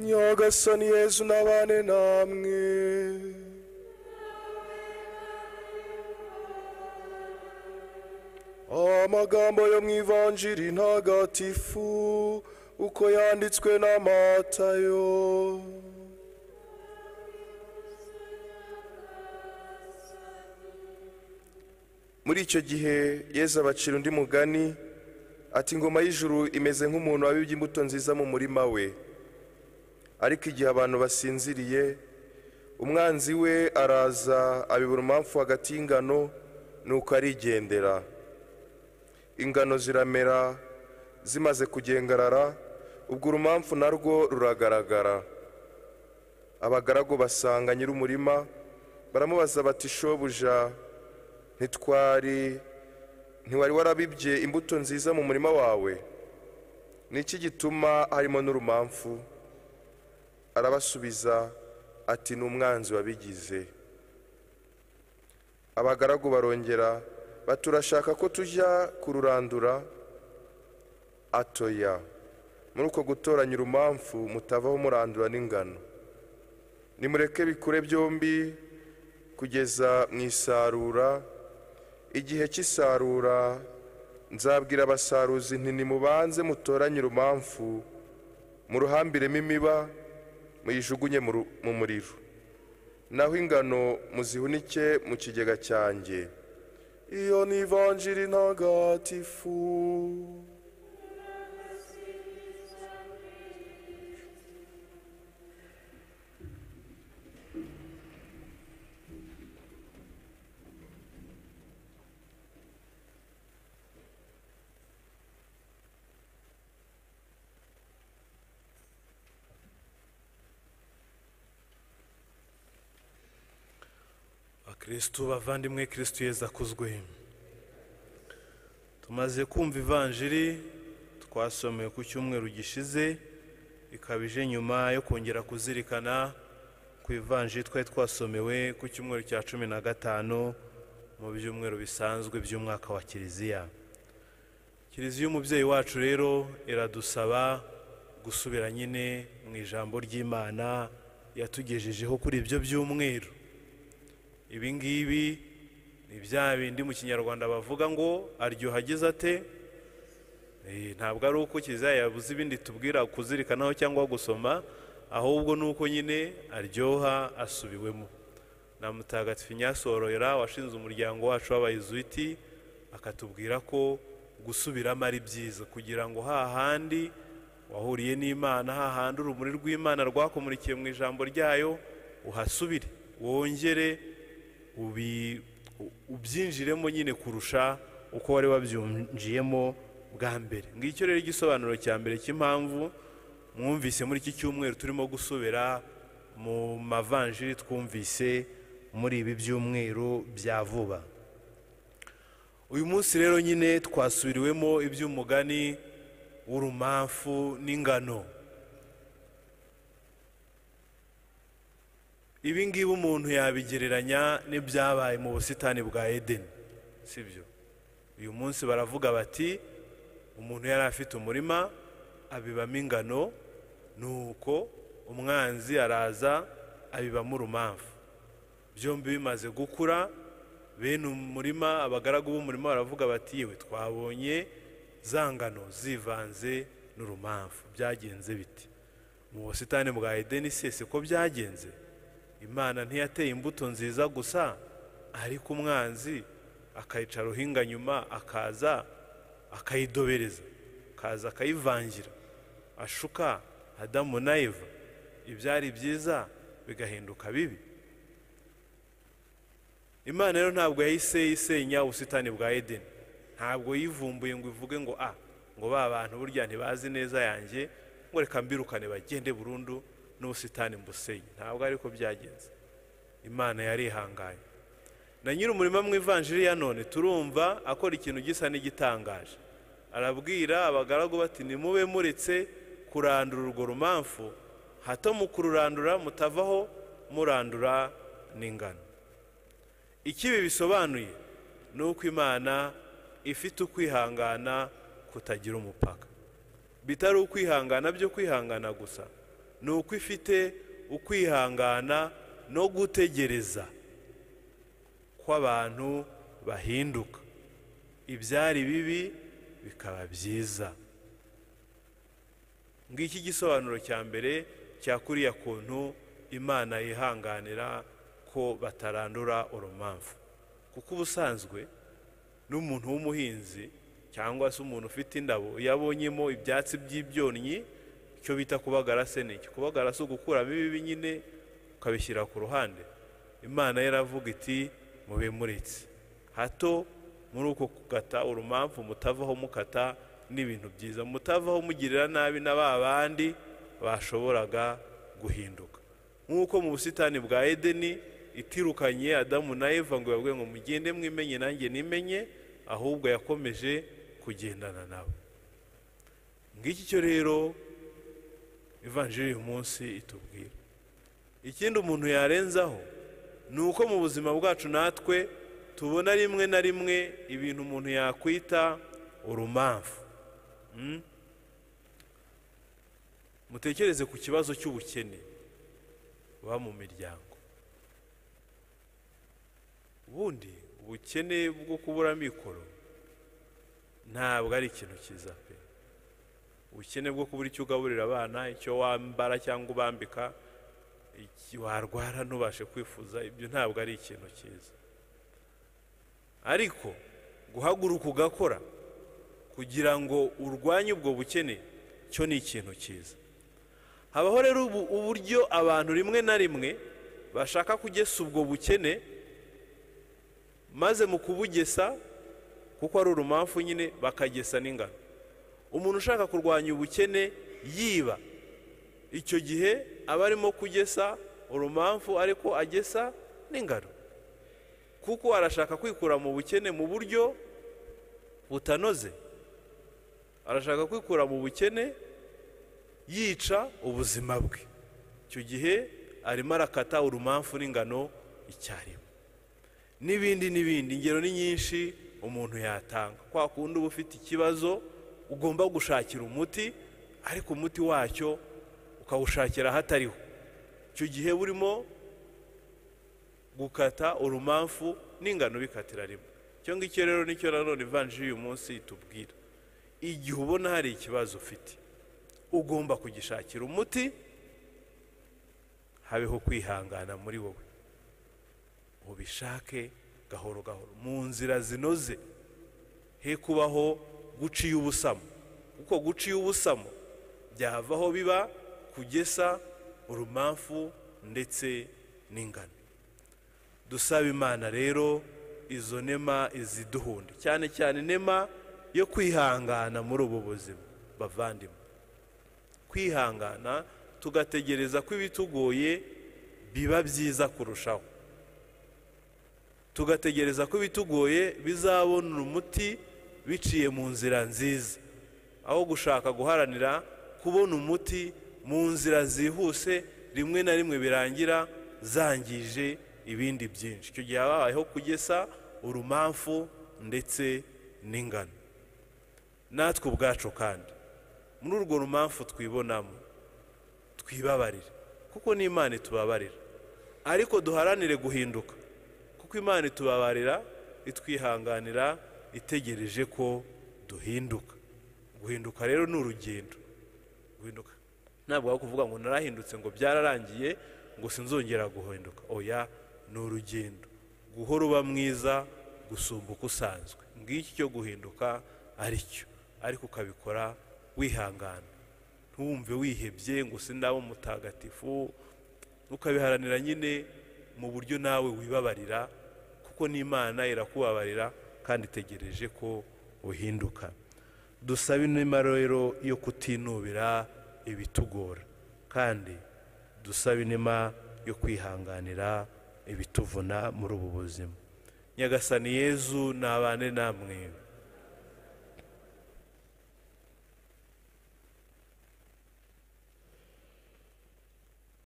nyagasani yezu n'abane namwe amagambo yo mu ivanjiri ntagatifu uko yanditswe na matayo muri icyo gihe yezu abacira undi mugani ati ingoma y'ijuru imeze nk'umuntu wabibye imbuto nziza mu murima we ariko igihe abantu basinziriye umwanzi we araza abibura umamfu hagati y'ingano nuko arigendera ingano ziramera zimaze kugengarara ubwo urumamfu narwo ruragaragara abagaragu basanga nyir'umurima baramubaza bati shobuja ntitwari ntiwari warabibye imbuto nziza mu murima wawe ni iki gituma harimo n'urumamfu arabasubiza ati ni umwanzi wabigize abagaragu barongera baturashaka ko tujya kururandura atoya muri uko gutoranya urumamfu mutavaho murandura n'ingano nimureke bikure byombi kugeza mu isarura igihe cy'isarura nzabwira abasaruzi nti nimubanze mutoranye urumamfu muruhambiremo imiba muyijugunye mu muriro naho ingano muzihunike mu kigega cyanjye iyo ni ivanjiri ntagatifu kirisitu bavandimwe kirisitu yeza akuzwe tumaze kumva ivanjiri twasomeye ku cyumweru gishize ikaba ije nyuma yo kongera kuzirikana ku ivanjiri twari twasomewe ku cyumweru cya cumi na gatanu mu byumweru bisanzwe by'umwaka wa kiliziya kiliziya umubyeyi wacu rero iradusaba gusubira nyine mu ijambo ry'imana yatugejejeho kuri ibyo byumweru ibi ngibi ni bya bindi mu kinyarwanda bavuga ngo aryoha agize ate ntabwo ari uko kiliziya yabuze ibindi tubwira kuzirikanaho cyangwa gusoma ahubwo ni uko nyine aryoha asubiwemo na mutagatifu nyasororera washinze umuryango wacu w'abayizuiti akatubwira ko gusubiramo ari byiza kugira ngo hahandi wahuriye n'imana hahandi urumuri rw'imana rwakumurikiye mu ijambo ryayo uhasubire wongere ubyinjiremo nyine kurusha uko wari wabyinjiyemo bwa mbere ngicyo rero igisobanuro cya mbere cy'impamvu mwumvise muri iki cyumweru turimo gusubira mu mavanjiri twumvise muri ibi byumweru bya vuba uyu munsi rero nyine twasubiriwemo iby'umugani w'urumamfu n'ingano ibi ngibi umuntu yabigereranya n'ibyabaye mu busitani bwa edeni si byo uyu munsi baravuga bati umuntu yari afite umurima abibamo ingano nuko umwanzi araza abibamo urumamfu byombi bimaze gukura bene umurima abagaragu b'umurima baravuga bati yewe twabonye za ngano zivanze n'urumamfu byagenze biti mu busitani bwa edeni sese ko byagenze imana ntiyateye imbuto nziza gusa ariko umwanzi akayica ruhinga nyuma akaza akayidobereza akaza akayivangira ashuka adamu na eva ibyari byiza bigahinduka bibi imana rero ntabwo yahise yisenya ubusitani bwa edeni ntabwo yivumbuye ngo ivuge ngo a ngo ba bantu burya ntibazi neza yanjye ngo reka mbirukane bagende burundu n'ubusitani mbusenyi ntabwo ariko byagenze imana yarihangaye na nyir'umurima mu ivanjiri ya none turumva akora ikintu gisa n'igitangaje arabwira abagaragu bati nimube muretse kurandura urwo rumamfu hato mu kururandura mutavaho murandura n'ingano ikibi bisobanuye ni uko imana ifite ukwihangana kutagira umupaka bitari ukwihangana byo kwihangana gusa ni uko ifite ukwihangana no gutegereza kw'abantu bahinduka ibyari bibi bikaba byiza ngiki igisobanuro cya mbere cya kuriya kuntu imana yihanganira ko batarandura urumamfu kuko ubusanzwe n'umuntu w'umuhinzi cyangwa se umuntu ufite indabo iyo abonyemo ibyatsi by'ibyonnyi icyo bita kubagara se ni iki kubagara si ugukuramo ibibi nyine ukabishyira ku ruhande imana yaravuga iti mube muritse hato muri uko kugata urumamfu mutavaho mukata n'ibintu byiza mutavaho mugirira nabi na ba bandi bashoboraga guhinduka nk'uko mu busitani bwa edeni itirukanye adamu na eva ngo yabwiye ngo mugende mwimenye nanjye nimenye ahubwo yakomeje kugendana nawe ngiki cyo rero ivanjiri uyu munsi itubwira ikindi umuntu yarenzaho ni uko mu buzima bwacu natwe tubona rimwe na rimwe ibintu umuntu yakwita urumamfu Mm? mutekereze ku kibazo cy'ubukene buba mu miryango ubundi ubukene bwo kubura amikoro ntabwo ari ikintu cyiza pe ubukene bwo kubura icyo ugaburira abana icyo wambara cyangwa ubambika iki- warwara ntubashe kwifuza ibyo ntabwo ari ikintu cyiza ariko guhaguruka ugakora kugira ngo urwanye ubwo bukene cyo ni ikintu cyiza habaho rero ubu- uburyo abantu rimwe na rimwe bashaka kugesa ubwo bukene maze mu kubugesa kuko ari urumamfu nyine bakagesa n'ingano umuntu ushaka kurwanya ubukene yiba icyo gihe aba arimo kugesa urumamfu ariko agesa n'ingano kuko arashaka kwikura mu bukene mu buryo butanoze arashaka kwikura mu bukene yica ubuzima bwe icyo gihe arimo arakata urumamfu n'ingano icyarimwe n'ibindi n'ibindi ingero ni nyinshi umuntu yatanga kwa kundi uba ufite ikibazo ugomba gushakira umuti ariko umuti wacyo ukawushakira ahatariho icyo gihe burimo gukata urumamfu n'ingano bikatira rimwe icyo ngicyo rero nicyo nanone ivanjiri y'uyu munsi itubwira igihe ubona hari ikibazo ufite ugomba kugishakira umuti habeho kwihangana muri wowe ubishake gahoro gahoro mu nzira zinoze he kubaho guciye ubusamo kuko guciye ubusamo byavaho biba kugesa urumamfu ndetse n'ingano dusaba imana rero izo nema iziduhunde cyane cyane nema yo kwihangana muri ubu buzima bavandimwe kwihangana tugategereza ko ibitugoye biba byiza kurushaho tugategereza ko ibitugoye bizabonera umuti biciye mu nzira nziza aho gushaka guharanira kubona umuti mu nzira zihuse rimwe na rimwe birangira zangije ibindi byinshi icyo gihe habayeho kugesa urumamfu ndetse n'ingano natwe ubwacu kandi muri urwo rumamfu twibonamo twibabarire kuko n'imana itubabarira ariko duharanire guhinduka kuko imana itubabarira itwihanganira itegereje ko duhinduka guhinduka rero ni urugendo guhinduka ntabwo waba kuvuga ngo narahindutse ngo byararangiye ngo sinzongera guhinduka oya ni urugendo guhora uba mwiza gusumba uko usanzwe ngiki cyo guhinduka ari cyo ariko ukabikora wihangana ntuwumve wihebye ngo sindaba umutagatifu ukabiharanira nyine mu buryo nawe wibabarira kuko n'imana irakubabarira kandi itegereje ko uhinduka dusabe inema rero yo kutinubira ibitugora kandi dusabe inema yo kwihanganira ibituvuna muri ubu buzima nyagasani yezu nabane namwe